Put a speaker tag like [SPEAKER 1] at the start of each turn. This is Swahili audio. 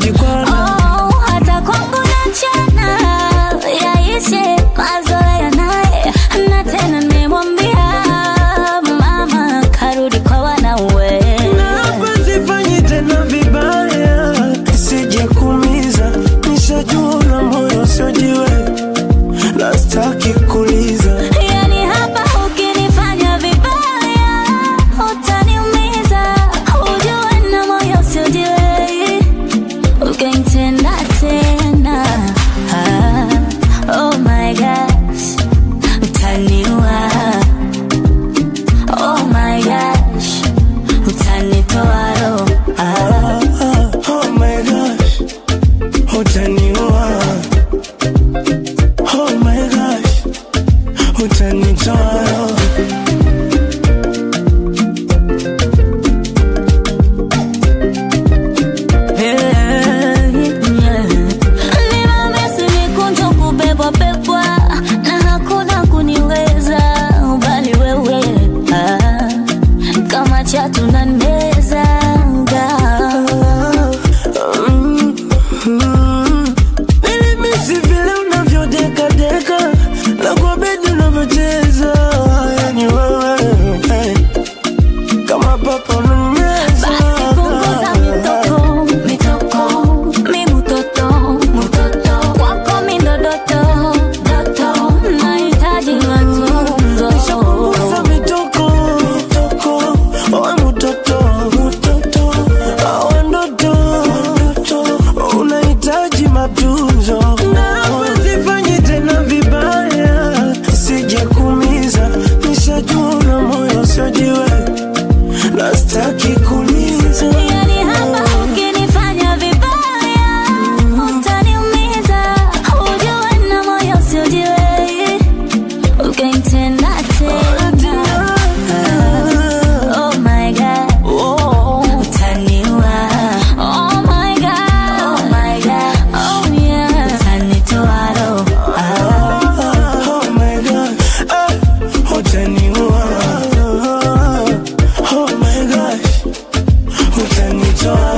[SPEAKER 1] kujikwana
[SPEAKER 2] Oh, hata kwangu nachana yaishe mazoea naye na tena nimemwambia mama karudi kwa wanauwe
[SPEAKER 1] na hapa sifanyi tena vibaya sije kumiza nishajua una moyo usiojiwe na staki kuliza
[SPEAKER 2] yani hapa ukinifanya vibaya utaniumiza ujue na moyo usiojiwe ukanitenda tena ah, oh my gosh utaniua oh my gosh utanitoa roho ah.
[SPEAKER 1] Ah, oh my gosh utaniua oh my gosh utanitoa roho
[SPEAKER 2] Nimemisi mikunjo kubebwa bebwa na hakuna kuniweza bali wewe ah, kama chatu na meza
[SPEAKER 1] Mm, mm. Nilimisi vile unavyodekadeka na kwa bedi unavyocheza yani wewe hey. kama papa unanimeza
[SPEAKER 2] basi punguza mitoko mitoko mi mutoto mutoto kwako mi ndodoto doto nahitaji matunzo
[SPEAKER 1] Punguza mitoko mitoko owe mutoto mutoto awe ndoto ndoto unahitaji matunzo na hapa sifanyi tena vibaya sije kumiza nishajua una moyo usiojiwe na staki kuliza
[SPEAKER 2] Yani hapa ukinifanya vibaya utaniumiza, ujue na moyo usiojiwe ukanitenda tena. Oh my God, utaniua. Oh my God, oh my God, oh yeah, utanitoa roho.
[SPEAKER 1] Oh my God, eh, utaniua. Oh my gosh, utanitoa